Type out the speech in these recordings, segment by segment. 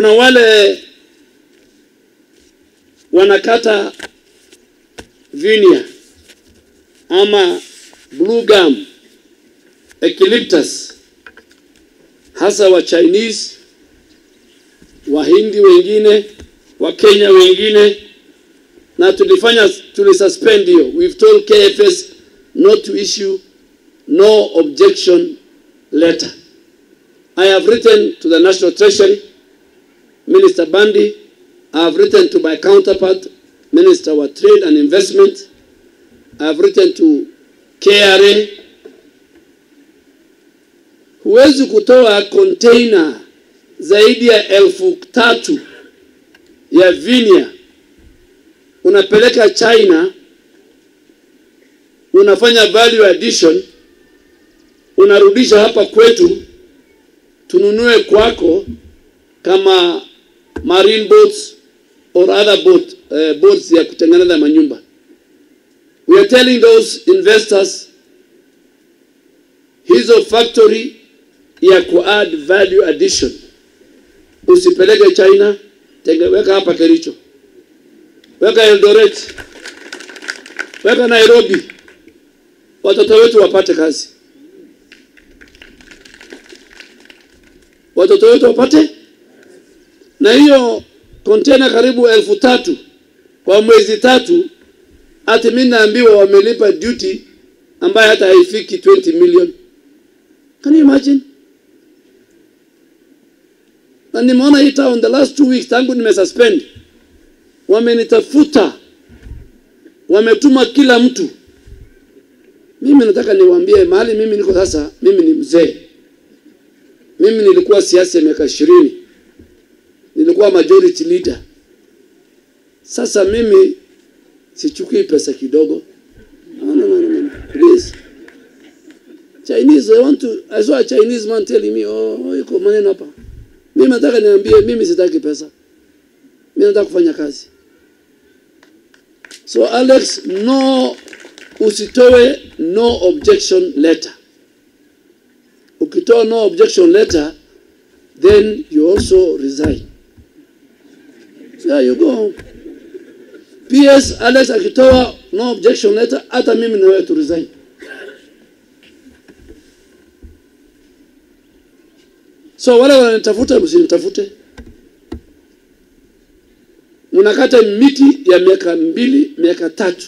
Kuna wale wanakata vinia ama blue gum, eucalyptus, hasa wa Chinese, Wahindi wengine, wa Kenya wengine, na tulifanya tulisuspend hiyo. We've told KFS not to issue no objection letter. I have written to the National Treasury, Minister Bandi, I have written to my counterpart, Minister wa Trade and Investment, I have written to KRA. Huwezi kutoa container zaidi ya elfu tatu ya vinia unapeleka China, unafanya value addition, unarudisha hapa kwetu, tununue kwako kama marine boats or other boat, uh, boats ya kutengeneza manyumba. We are telling those investors hizo factory ya kuadd value addition usipeleke China, tenge, weka hapa Kericho, weka Eldoret, weka Nairobi, watoto wetu wapate kazi, watoto wetu wapate. Na hiyo kontena karibu elfu tatu kwa mwezi tatu, ati mimi naambiwa wamelipa duty ambayo hata haifiki 20 million. Can you imagine? na nimeona hii town the last two weeks tangu nimesuspend, wamenitafuta, wametuma kila mtu. Mimi nataka niwaambie mahali mimi niko sasa, mimi ni mzee. Mimi nilikuwa siasa ya miaka ishirini, nilikuwa majority leader. Sasa mimi sichukui pesa kidogo. No, no, no, no, no. Please. Chinese, I want to, I saw a Chinese man telling me, oh, iko maneno hapa. Mimi nataka niambie, mimi sitaki pesa, mimi nataka kufanya kazi. So Alex, no, usitoe no objection letter. Ukitoa no objection letter, then you also resign. So there you go. PS Alex akitoa no objection letter, hata mimi na wewe tu resign. So wale wananitafuta msinitafute. Mnakata miti ya miaka mbili, miaka tatu.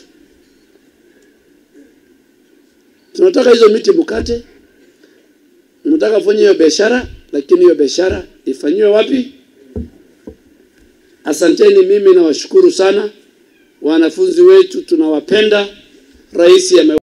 Tunataka hizo miti mukate. Mnataka kufanya hiyo biashara, lakini hiyo biashara ifanyiwe wapi? Asanteni, mimi nawashukuru sana wanafunzi wetu, tunawapenda. Rais ame